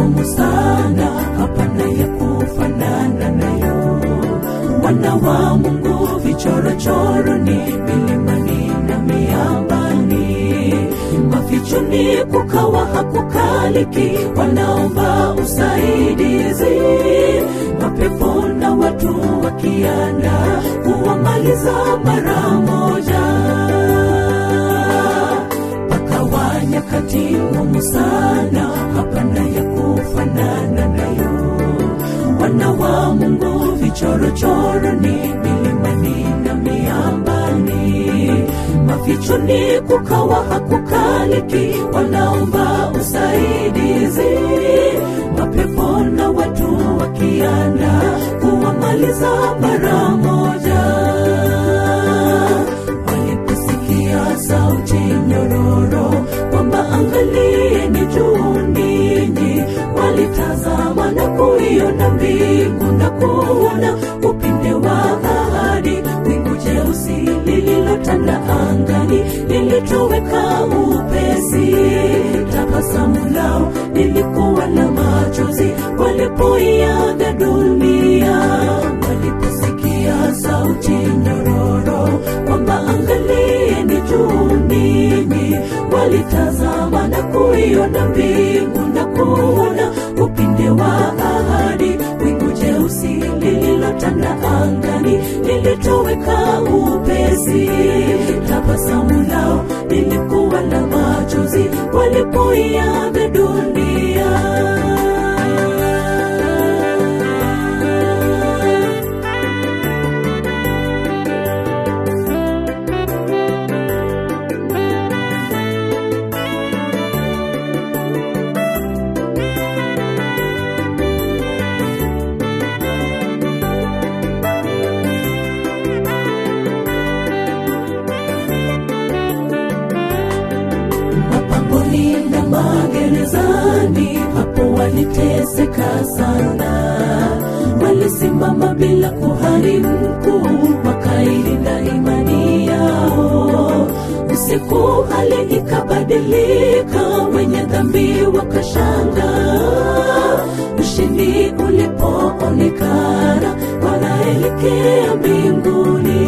ngumu sana, hapana ya kufanana nayo. Wana wa Mungu vichorochoro ni milimani na miambani, mafichoni kukawa hakukaliki, wanaomba usaidizi, mapepo na watu wakianda kuwamaliza mara moja pakawa nyakati ngumu sana, hapana ya kufanana nayo. Wana wa Mungu vichorochoro ni milimani na miambani, mafichoni kukawa hakukaliki, wanaomba usaidizi, mapepo na watu wakianda kuwamaliza mara moja waliposikia sauti nyororo kwamba angalieni juu ninyi, walitazama na kuiona mbingu na kuona upinde wa ahadi, wingu jeusi lililotanda angani lilitoweka upesi. Tabasamu lao lilikuwa la machozi walipoiaga dunia, waliposikia sauti nyororo kwamba angalieni juu ninyi, walitazama na kuiona mbingu na kuona upinde wa ahadi, wingu jeusi lililotanda angani lilitoweka upesi. Tabasamu lao lilikuwa la machozi walipoiaga dunia. mapangoni na magerezani, hapo waliteseka sana. Walisimama bila kuhani mkuu, wakailinda imani yao. Usiku hali ikabadilika, wenye dhambi wakashangaa. Ushindi ulipoonekana, wanaelekea mbinguni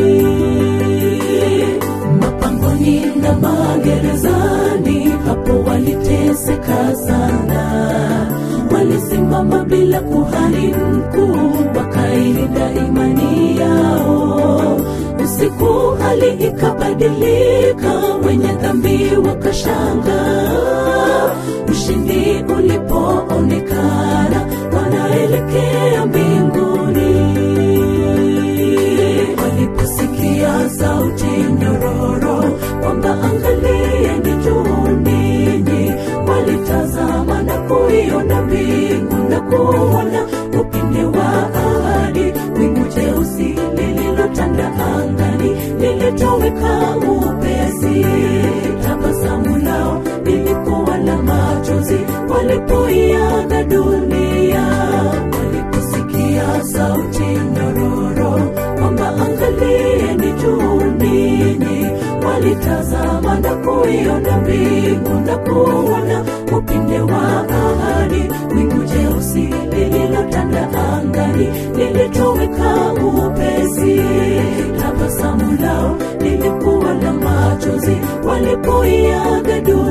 mapangoni na magerezani, hapo waliteseka sana. Walisimama bila kuhani mkuu, wakailinda imani yao. Usiku hali ikabadilika, wenye dhambi wakashangaa. Ushindi ulipoonekana, wanaelekea mbinguni waliposikia sauti nyororo kwamba angalieni juu ninyi, walitazama na kuiona mbingu na kuona upinde wa ahadi, wingu jeusi lililotanda angani lilitoweka upesi. Tabasamu lao lilikuwa la machozi walipoiaga dunia, waliposikia sauti nyororo kwamba angalieni juu ninyi, walitazama na kuiona mbingu na kuona upinde wa ahadi, wingu jeusi lililotanda angani lilitoweka upesi. Tabasamu lao lilikuwa la machozi walipoiaga dunia.